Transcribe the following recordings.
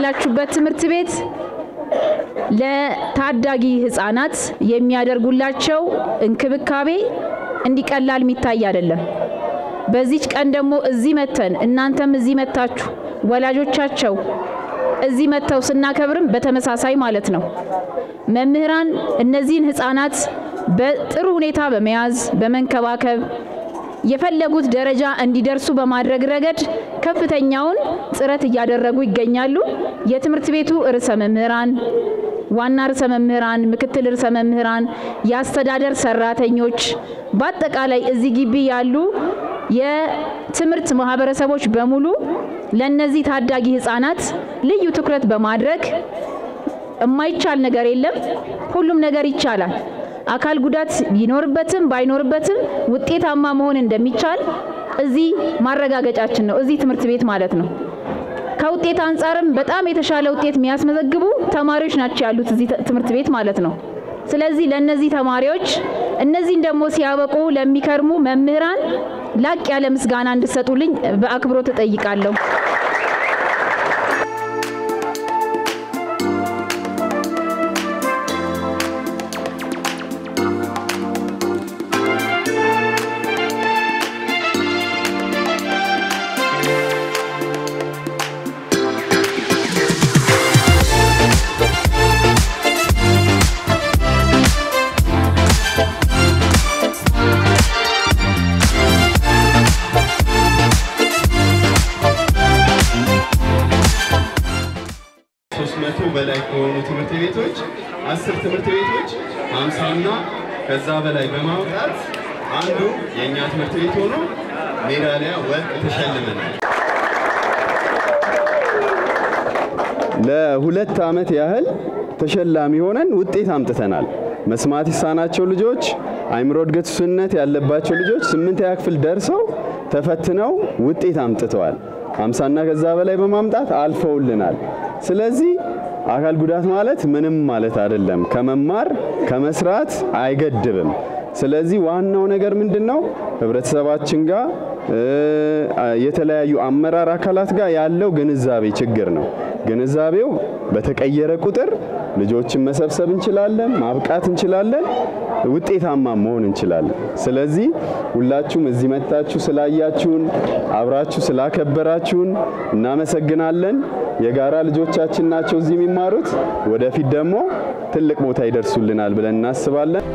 ያላችሁበት ትምህርት ቤት ለታዳጊ ህፃናት የሚያደርጉላቸው እንክብካቤ እንዲቀላል የሚታይ አይደለም። በዚች ቀን ደግሞ እዚህ መተን እናንተም እዚህ መታችሁ ወላጆቻቸው እዚህ መጥተው ስናከብርም በተመሳሳይ ማለት ነው። መምህራን እነዚህን ህፃናት በጥሩ ሁኔታ በመያዝ በመንከባከብ የፈለጉት ደረጃ እንዲደርሱ በማድረግ ረገድ ከፍተኛውን ጥረት እያደረጉ ይገኛሉ። የትምህርት ቤቱ ርዕሰ መምህራን፣ ዋና ርዕሰ መምህራን፣ ምክትል ርዕሰ መምህራን፣ የአስተዳደር ሰራተኞች፣ በአጠቃላይ እዚህ ግቢ ያሉ የትምህርት ማህበረሰቦች በሙሉ ለእነዚህ ታዳጊ ህፃናት ልዩ ትኩረት በማድረግ የማይቻል ነገር የለም። ሁሉም ነገር ይቻላል። አካል ጉዳት ቢኖርበትም ባይኖርበትም ውጤታማ መሆን እንደሚቻል እዚህ ማረጋገጫችን ነው። እዚህ ትምህርት ቤት ማለት ነው። ከውጤት አንጻርም በጣም የተሻለ ውጤት የሚያስመዘግቡ ተማሪዎች ናቸው ያሉት እዚህ ትምህርት ቤት ማለት ነው። ስለዚህ ለእነዚህ ተማሪዎች እነዚህን ደግሞ ሲያበቁ ለሚከርሙ መምህራን ላቅ ያለ ምስጋና እንድሰጡልኝ በአክብሮት እጠይቃለሁ። ሶስት መቶ በላይ ከሆኑ ትምህርት ቤቶች አስር ትምህርት ቤቶች ሀምሳና ከዛ በላይ በማውጣት አንዱ የእኛ ትምህርት ቤት ሆኖ ሜዳሊያ ወርቅ ተሸልመናል። ለሁለት ዓመት ያህል ተሸላሚ ሆነን ውጤት አምጥተናል። መስማት ይሳናቸው ልጆች፣ አይምሮ እድገት ውስንነት ያለባቸው ልጆች ስምንተኛ ክፍል ደርሰው ተፈትነው ውጤት አምጥተዋል። ሀምሳና ከዛ በላይ በማምጣት አልፈውልናል። ስለዚህ አካል ጉዳት ማለት ምንም ማለት አይደለም። ከመማር ከመስራት አይገድብም። ስለዚህ ዋናው ነገር ምንድን ነው? ህብረተሰባችን ጋር የተለያዩ አመራር አካላት ጋር ያለው ግንዛቤ ችግር ነው። ግንዛቤው በተቀየረ ቁጥር ልጆችን መሰብሰብ እንችላለን፣ ማብቃት እንችላለን፣ ውጤታማ መሆን እንችላለን። ስለዚህ ሁላችሁም እዚህ መጥታችሁ ስላያችሁን፣ አብራችሁ ስላከበራችሁን እናመሰግናለን። የጋራ ልጆቻችን ናቸው እዚህ የሚማሩት። ወደፊት ደግሞ ትልቅ ቦታ ይደርሱልናል ብለን እናስባለን።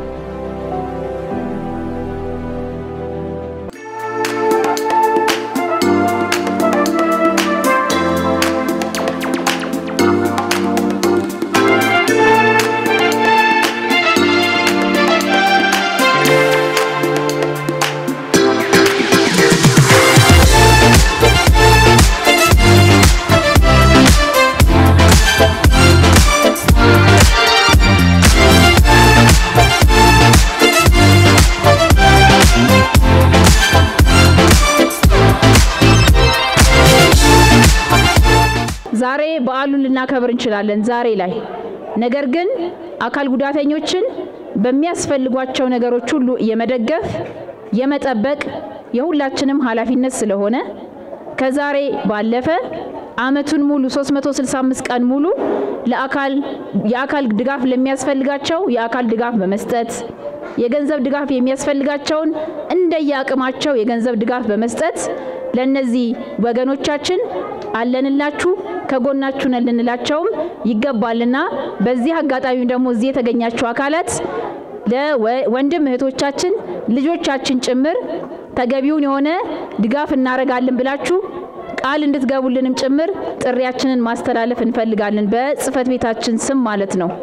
ዛሬ በዓሉን ልናከብር እንችላለን ዛሬ ላይ። ነገር ግን አካል ጉዳተኞችን በሚያስፈልጓቸው ነገሮች ሁሉ የመደገፍ የመጠበቅ የሁላችንም ኃላፊነት ስለሆነ ከዛሬ ባለፈ አመቱን ሙሉ 365 ቀን ሙሉ ለአካል የአካል ድጋፍ ለሚያስፈልጋቸው የአካል ድጋፍ በመስጠት የገንዘብ ድጋፍ የሚያስፈልጋቸውን እንደየአቅማቸው የገንዘብ ድጋፍ በመስጠት ለነዚህ ወገኖቻችን አለንላችሁ ከጎናችሁ ነን ልንላቸውም ይገባልና በዚህ አጋጣሚ ደግሞ እዚህ የተገኛችሁ አካላት ለወንድም እህቶቻችን ልጆቻችን ጭምር ተገቢውን የሆነ ድጋፍ እናደርጋለን ብላችሁ ቃል እንድትገቡልንም ጭምር ጥሪያችንን ማስተላለፍ እንፈልጋለን በጽህፈት ቤታችን ስም ማለት ነው።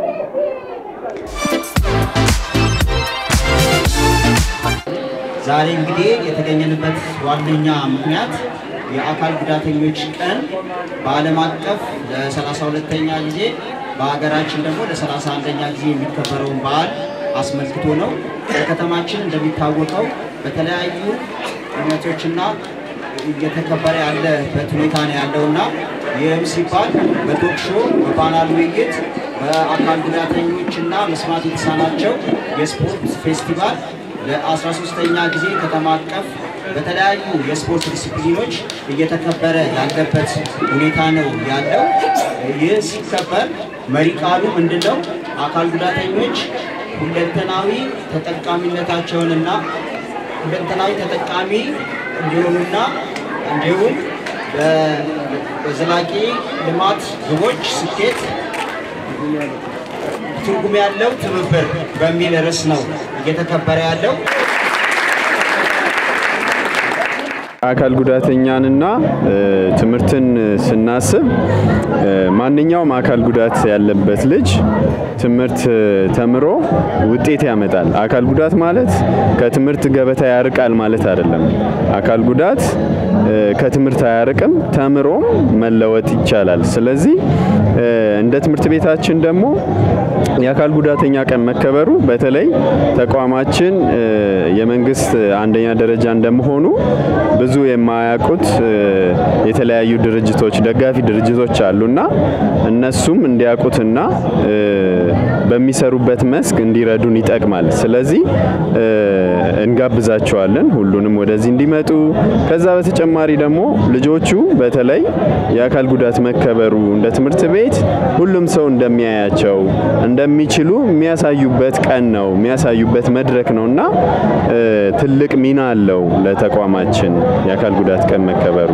ዛሬ እንግዲህ የተገኘንበት ዋነኛ ምክንያት የአካል ጉዳተኞች ቀን በዓለም አቀፍ ለ32ኛ ጊዜ በሀገራችን ደግሞ ለ31ኛ ጊዜ የሚከበረውን በዓል አስመልክቶ ነው። በከተማችን እንደሚታወቀው በተለያዩ እምነቶችና እየተከበረ ያለበት ሁኔታ ነው ያለውና ይህም ሲባል በቶክ ሾው፣ በፓናል ውይይት፣ በአካል ጉዳተኞችና መስማት የተሳናቸው የስፖርት ፌስቲቫል ለ13ኛ ጊዜ ከተማ አቀፍ በተለያዩ የስፖርት ዲሲፕሊኖች እየተከበረ ያለበት ሁኔታ ነው ያለው። ይህ ሲከበር መሪ ቃሉ ምንድን ነው? አካል ጉዳተኞች ሁለንተናዊ ተጠቃሚነታቸውንና ሁለንተናዊ ተጠቃሚ እንዲሆኑና እንዲሁም በዘላቂ ልማት ግቦች ስኬት ትርጉም ያለው ትብብር በሚል ርዕስ ነው እየተከበረ ያለው። አካል ጉዳተኛንና ትምህርትን ስናስብ ማንኛውም አካል ጉዳት ያለበት ልጅ ትምህርት ተምሮ ውጤት ያመጣል። አካል ጉዳት ማለት ከትምህርት ገበታ ያርቃል ማለት አይደለም። አካል ጉዳት ከትምህርት አያርቅም፣ ተምሮም መለወጥ ይቻላል። ስለዚህ እንደ ትምህርት ቤታችን ደግሞ የአካል ጉዳተኛ ቀን መከበሩ በተለይ ተቋማችን የመንግስት አንደኛ ደረጃ እንደመሆኑ ብዙ የማያውቁት የተለያዩ ድርጅቶች ደጋፊ ድርጅቶች አሉና እነሱም እንዲያውቁትና በሚሰሩበት መስክ እንዲረዱን ይጠቅማል። ስለዚህ እንጋብዛቸዋለን ሁሉንም ወደዚህ እንዲመጡ። ከዛ በተጨማሪ ደግሞ ልጆቹ በተለይ የአካል ጉዳት መከበሩ እንደ ትምህርት ቤት ሁሉም ሰው እንደሚያያቸው እንደሚችሉ የሚያሳዩበት ቀን ነው የሚያሳዩበት መድረክ ነው እና ትልቅ ሚና አለው ለተቋማችን የአካል ጉዳት ቀን መከበሩ።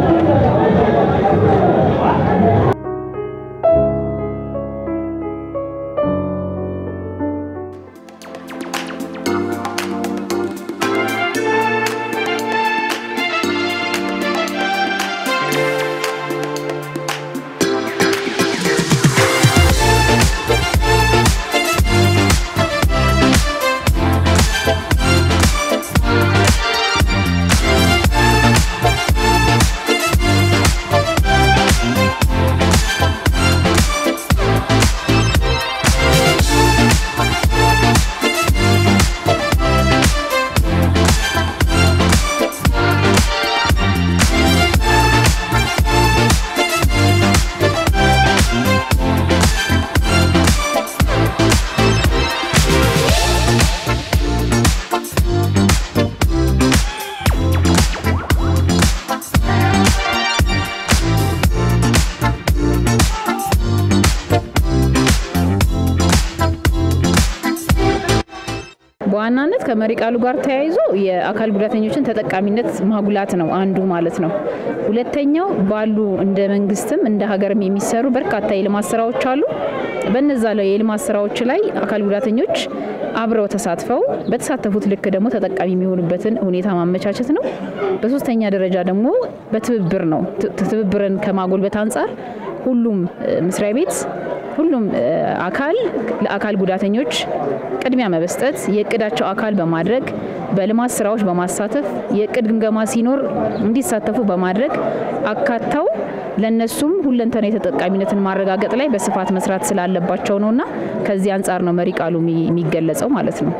በዋናነት ከመሪ ቃሉ ጋር ተያይዞ የአካል ጉዳተኞችን ተጠቃሚነት ማጉላት ነው አንዱ ማለት ነው። ሁለተኛው ባሉ እንደ መንግስትም እንደ ሀገርም የሚሰሩ በርካታ የልማት ስራዎች አሉ። በነዛ ላይ የልማት ስራዎች ላይ አካል ጉዳተኞች አብረው ተሳትፈው በተሳተፉት ልክ ደግሞ ተጠቃሚ የሚሆኑበትን ሁኔታ ማመቻቸት ነው። በሶስተኛ ደረጃ ደግሞ በትብብር ነው። ትብብርን ከማጎልበት አንጻር ሁሉም መስሪያ ቤት ሁሉም አካል ለአካል ጉዳተኞች ቅድሚያ መበስጠት የእቅዳቸው አካል በማድረግ በልማት ስራዎች በማሳተፍ የእቅድ ግምገማ ሲኖር እንዲሳተፉ በማድረግ አካተው ለነሱም ሁለንተና የተጠቃሚነትን ማረጋገጥ ላይ በስፋት መስራት ስላለባቸው ነውና ከዚህ አንጻር ነው መሪ ቃሉ የሚገለጸው ማለት ነው።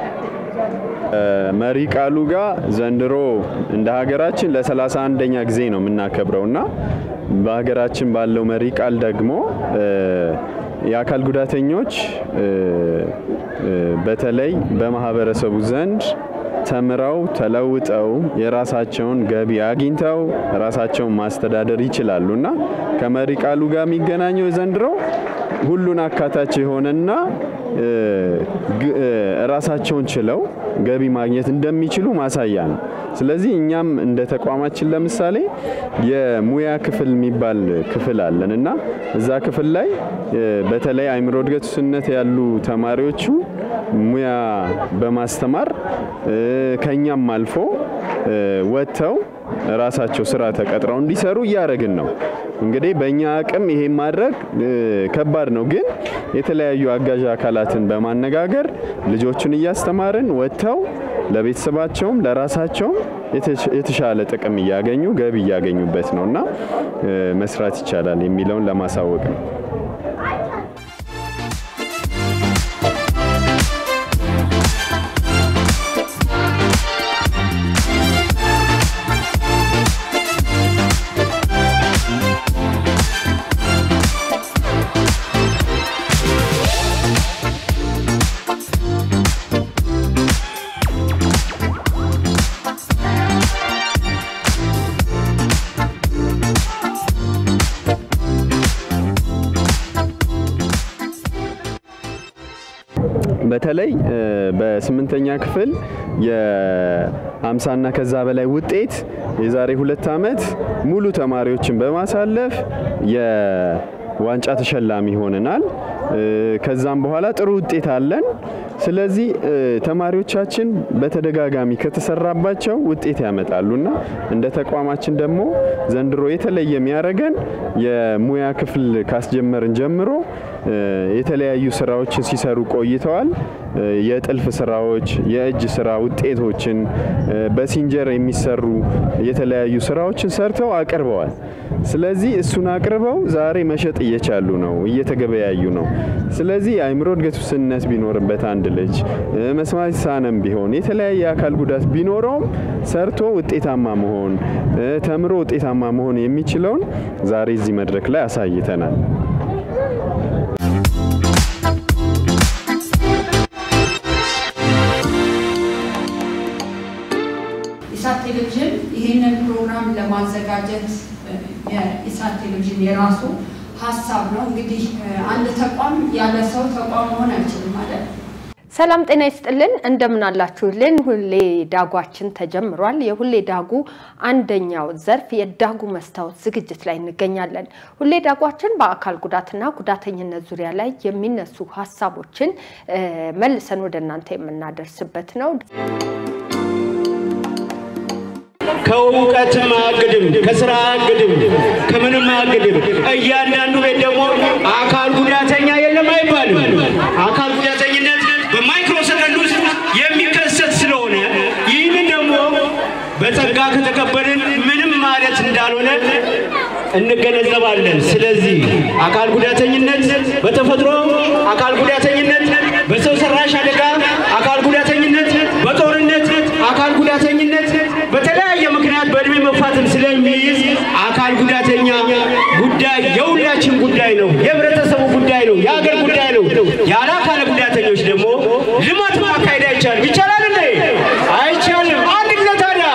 መሪ ቃሉ ጋር ዘንድሮ እንደ ሀገራችን ለሰላሳ አንደኛ ጊዜ ነው የምናከብረው እና በሀገራችን ባለው መሪ ቃል ደግሞ የአካል ጉዳተኞች በተለይ በማህበረሰቡ ዘንድ ተምረው ተለውጠው የራሳቸውን ገቢ አግኝተው ራሳቸውን ማስተዳደር ይችላሉ እና ከመሪ ቃሉ ጋር የሚገናኘው ዘንድሮ ሁሉን አካታች የሆነና ራሳቸውን ችለው ገቢ ማግኘት እንደሚችሉ ማሳያ ነው። ስለዚህ እኛም እንደ ተቋማችን ለምሳሌ የሙያ ክፍል የሚባል ክፍል አለን እና እዛ ክፍል ላይ በተለይ አእምሮ እድገት ውስንነት ያሉ ተማሪዎቹ ሙያ በማስተማር ከኛም አልፎ ወጥተው ራሳቸው ስራ ተቀጥረው እንዲሰሩ እያደረግን ነው። እንግዲህ በእኛ አቅም ይሄ ማድረግ ከባድ ነው፣ ግን የተለያዩ አጋዥ አካላትን በማነጋገር ልጆቹን እያስተማርን ወጥተው ለቤተሰባቸውም ለራሳቸውም የተሻለ ጥቅም እያገኙ ገቢ እያገኙበት ነው እና መስራት ይቻላል የሚለውን ለማሳወቅ ነው። በተለይ በስምንተኛ ክፍል የ50ና ከዛ በላይ ውጤት የዛሬ ሁለት ዓመት ሙሉ ተማሪዎችን በማሳለፍ የዋንጫ ተሸላሚ ሆነናል። ከዛም በኋላ ጥሩ ውጤት አለን። ስለዚህ ተማሪዎቻችን በተደጋጋሚ ከተሰራባቸው ውጤት ያመጣሉና እንደ ተቋማችን ደግሞ ዘንድሮ የተለየ የሚያደርገን የሙያ ክፍል ካስጀመርን ጀምሮ የተለያዩ ስራዎችን ሲሰሩ ቆይተዋል። የጥልፍ ስራዎች፣ የእጅ ስራ ውጤቶችን በሲንጀር የሚሰሩ የተለያዩ ስራዎችን ሰርተው አቅርበዋል። ስለዚህ እሱን አቅርበው ዛሬ መሸጥ እየቻሉ ነው፣ እየተገበያዩ ነው። ስለዚህ የአእምሮ እድገት ውስንነት ቢኖርበት አንድ ልጅ መስማት የተሳነም ቢሆን የተለያየ አካል ጉዳት ቢኖረውም ሰርቶ ውጤታማ መሆን ተምሮ ውጤታማ መሆን የሚችለውን ዛሬ እዚህ መድረክ ላይ አሳይተናል። ኢሳት ቴሌቪዥን ይህንን ፕሮግራም ለማዘጋጀት የኢሳት ቴሌቪዥን የራሱ ሀሳብ ነው። እንግዲህ አንድ ተቋም ያለ ሰው ተቋም መሆን አይችልም ማለት ሰላም ጤና ይስጥልን፣ እንደምን አላችሁልን? ሁሌ ዳጓችን ተጀምሯል። የሁሌ ዳጉ አንደኛው ዘርፍ የዳጉ መስታወት ዝግጅት ላይ እንገኛለን። ሁሌ ዳጓችን በአካል ጉዳትና ጉዳተኝነት ዙሪያ ላይ የሚነሱ ሀሳቦችን መልሰን ወደ እናንተ የምናደርስበት ነው። ከእውቀትም አያግድም፣ ከስራ አያግድም፣ ከምንም አያግድም። እያንዳንዱ ቤት ደግሞ አካል ጉዳተኛ የለም አይባልም። አካል ጉዳተኝነት በማይክሮ ሰከንድ ውስጥ የሚከሰት ስለሆነ ይህንን ደግሞ በጸጋ ከተቀበልን ምንም ማለት እንዳልሆነ እንገነዘባለን። ስለዚህ አካል ጉዳተኝነት በተፈጥሮ አካል ጉዳተኝነት በሰው ሰራሽ አደጋ አካል ጉዳተኝነት በጦርነት አካል ጉዳተኝነት በተለያየ ምክንያት በእድሜ መፋትን ስለሚይዝ አካል ጉዳተኛ ጉዳይ የሁላችን ጉዳይ ነው፣ የህብረተሰቡ ጉዳይ ነው፣ የሀገር ጉዳይ ነው። ያለ አካል ጉዳተኞች ደግሞ ልማት ማካሄድ አይቻልም። ይቻላል እንዴ? አይቻልም። አንድ ጊዜ ታዲያ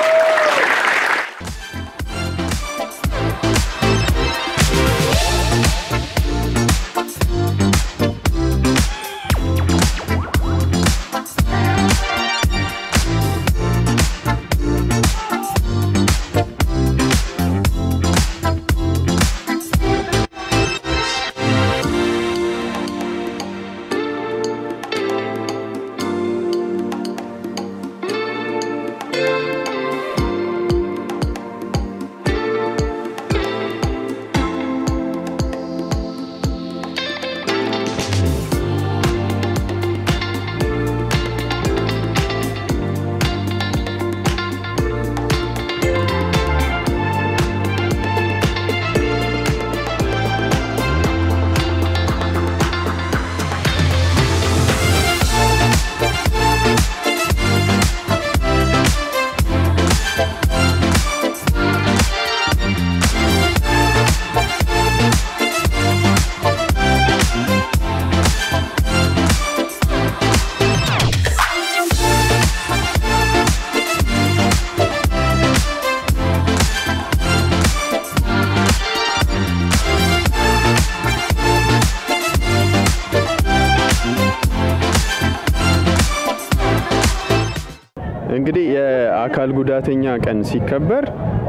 እንግዲህ የአካል ጉዳተኛ ቀን ሲከበር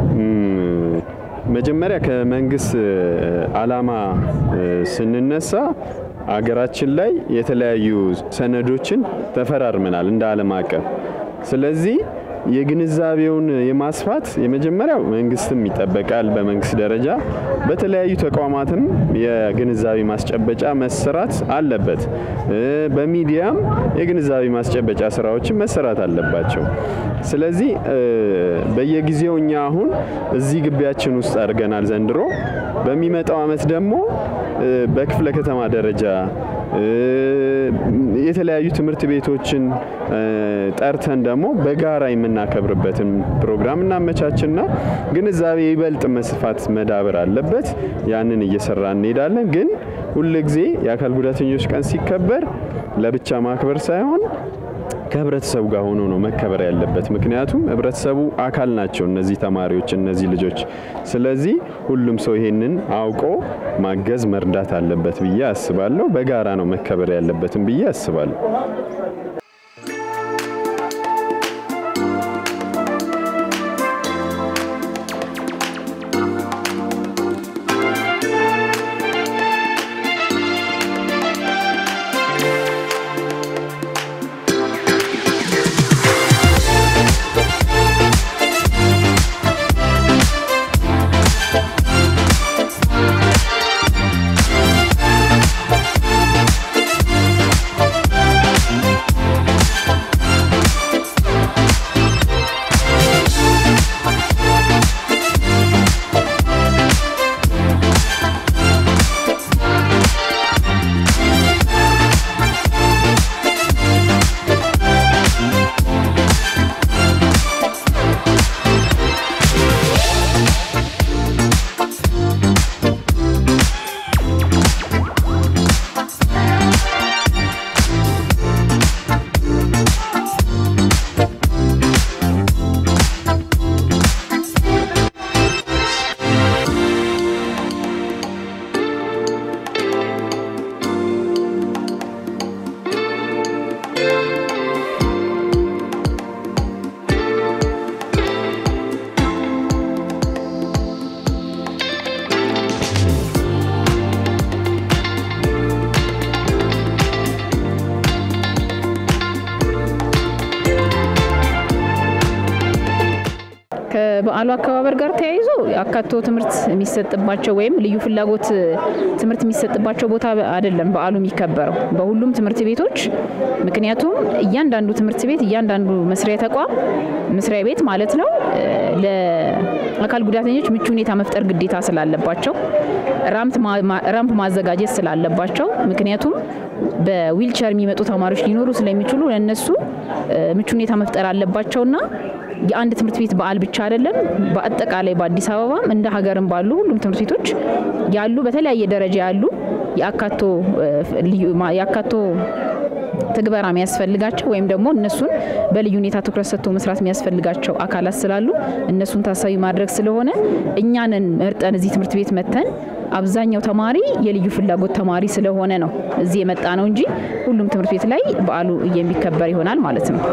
መጀመሪያ ከመንግስት ዓላማ ስንነሳ አገራችን ላይ የተለያዩ ሰነዶችን ተፈራርመናል እንደ ዓለም አቀፍ። ስለዚህ የግንዛቤውን የማስፋት የመጀመሪያው መንግስትም ይጠበቃል። በመንግስት ደረጃ በተለያዩ ተቋማትም የግንዛቤ ማስጨበጫ መሰራት አለበት። በሚዲያም የግንዛቤ ማስጨበጫ ስራዎችን መሰራት አለባቸው። ስለዚህ በየጊዜው እኛ አሁን እዚህ ግቢያችን ውስጥ አድርገናል ዘንድሮ። በሚመጣው አመት ደግሞ በክፍለ ከተማ ደረጃ የተለያዩ ትምህርት ቤቶችን ጠርተን ደግሞ በጋራ የምናከብርበትን ፕሮግራም እናመቻችና ግንዛቤ ይበልጥ መስፋት መዳበር አለበት። ያንን እየሰራ እንሄዳለን። ግን ሁልጊዜ የአካል ጉዳተኞች ቀን ሲከበር ለብቻ ማክበር ሳይሆን ከህብረተሰቡ ጋር ሆኖ ነው መከበር ያለበት። ምክንያቱም ህብረተሰቡ አካል ናቸው እነዚህ ተማሪዎች፣ እነዚህ ልጆች። ስለዚህ ሁሉም ሰው ይሄንን አውቆ ማገዝ መርዳት አለበት ብዬ አስባለሁ። በጋራ ነው መከበር ያለበትም ብዬ አስባለሁ። ከበዓሉ አከባበር ጋር ተያይዞ አካቶ ትምህርት የሚሰጥባቸው ወይም ልዩ ፍላጎት ትምህርት የሚሰጥባቸው ቦታ አይደለም በዓሉ የሚከበረው በሁሉም ትምህርት ቤቶች። ምክንያቱም እያንዳንዱ ትምህርት ቤት እያንዳንዱ መስሪያ ተቋም መስሪያ ቤት ማለት ነው ለአካል ጉዳተኞች ምቹ ሁኔታ መፍጠር ግዴታ ስላለባቸው ራምፕ ማዘጋጀት ስላለባቸው ምክንያቱም በዊልቸር የሚመጡ ተማሪዎች ሊኖሩ ስለሚችሉ ለእነሱ ምቹ ሁኔታ መፍጠር አለባቸውና የአንድ ትምህርት ቤት በዓል ብቻ አይደለም። በአጠቃላይ በአዲስ አበባም እንደ ሀገርም ባሉ ሁሉም ትምህርት ቤቶች ያሉ በተለያየ ደረጃ ያሉ የአካቶ የአካቶ ትግበራ የሚያስፈልጋቸው ወይም ደግሞ እነሱን በልዩ ሁኔታ ትኩረት ሰጥቶ መስራት የሚያስፈልጋቸው አካላት ስላሉ እነሱን ታሳቢ ማድረግ ስለሆነ እኛንን መርጠን እዚህ ትምህርት ቤት መተን አብዛኛው ተማሪ የልዩ ፍላጎት ተማሪ ስለሆነ ነው እዚህ የመጣ ነው እንጂ ሁሉም ትምህርት ቤት ላይ በዓሉ የሚከበር ይሆናል ማለት ነው።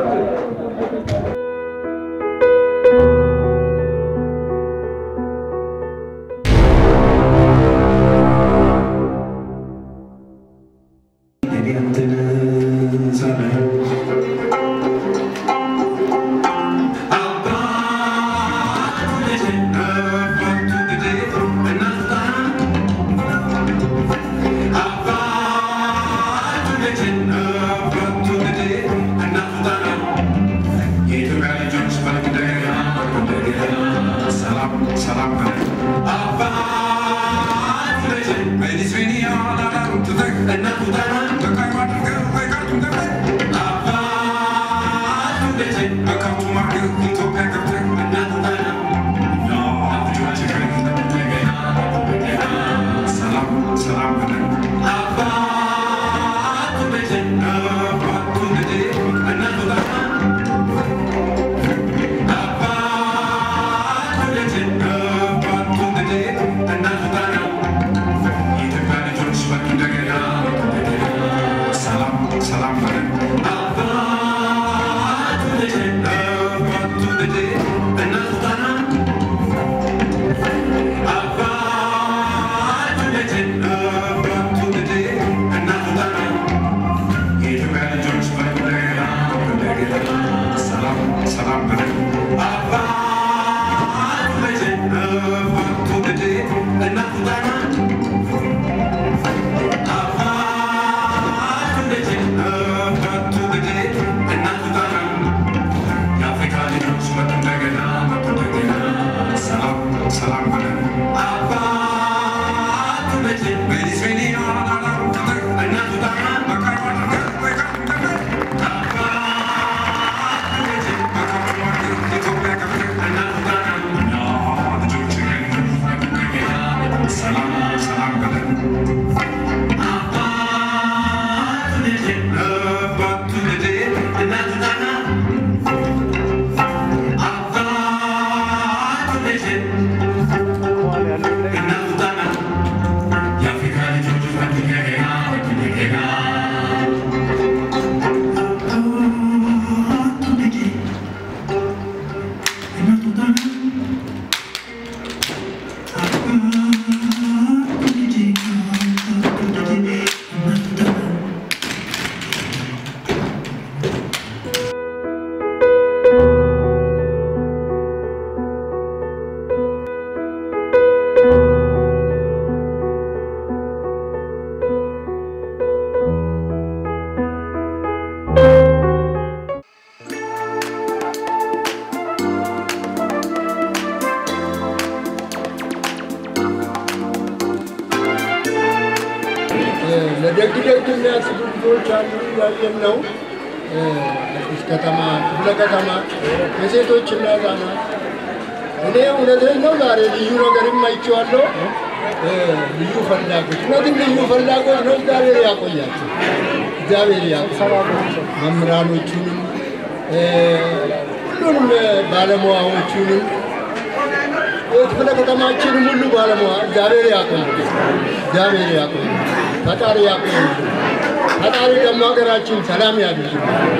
Ethiopia ደግ ደግ የሚያስቡ ልጆች አሉ እያየን ነው። አዲስ ከተማ ክፍለ ከተማ የሴቶችና ህጻናት እኔ እውነቴን ነው ዛሬ ልዩ ነገርም አይቼዋለሁ። ልዩ ፍላጎት እውነትም ልዩ ፍላጎት ነው። እግዚአብሔር ያቆያቸው፣ እግዚአብሔር ያቆያቸው መምህራኖቹንም ሁሉንም ባለሙያዎቹንም የክፍለ ከተማችንም ሁሉ ባለሙያ እግዚአብሔር ያቆይ፣ እግዚአብሔር ያቆይ፣ ፈጣሪ ያቆይ፣ ፈጣሪ ደግሞ ሀገራችን ሰላም ያድርግ።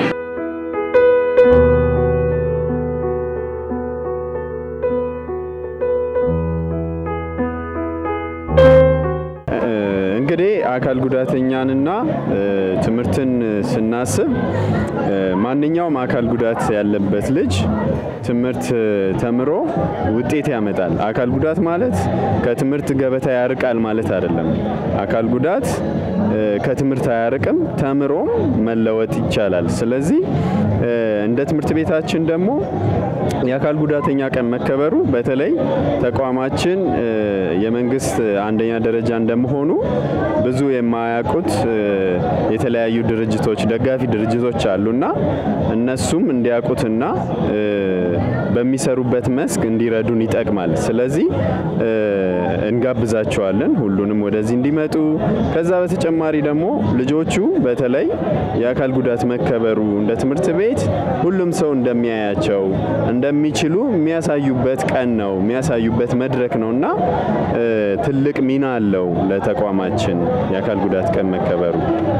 እንግዲህ አካል ጉዳተኛንና ትምህርትን ስናስብ ማንኛውም አካል ጉዳት ያለበት ልጅ ትምህርት ተምሮ ውጤት ያመጣል። አካል ጉዳት ማለት ከትምህርት ገበታ ያርቃል ማለት አይደለም። አካል ጉዳት ከትምህርት አያርቅም፣ ተምሮም መለወጥ ይቻላል። ስለዚህ እንደ ትምህርት ቤታችን ደግሞ የአካል ጉዳተኛ ቀን መከበሩ በተለይ ተቋማችን የመንግስት አንደኛ ደረጃ እንደመሆኑ ብዙ የማያውቁት የተለያዩ ድርጅቶች ደጋፊ ድርጅቶች አሉና እነሱም እንዲያውቁትና በሚሰሩበት መስክ እንዲረዱን ይጠቅማል። ስለዚህ እንጋብዛቸዋለን ሁሉንም ወደዚህ እንዲመጡ። ከዛ በተጨማሪ ደግሞ ልጆቹ በተለይ የአካል ጉዳት መከበሩ እንደ ትምህርት ቤት ሁሉም ሰው እንደሚያያቸው እንደሚችሉ የሚያሳዩበት ቀን ነው፣ የሚያሳዩበት መድረክ ነው እና ትልቅ ሚና አለው ለተቋማችን የአካል ጉዳት ቀን መከበሩ።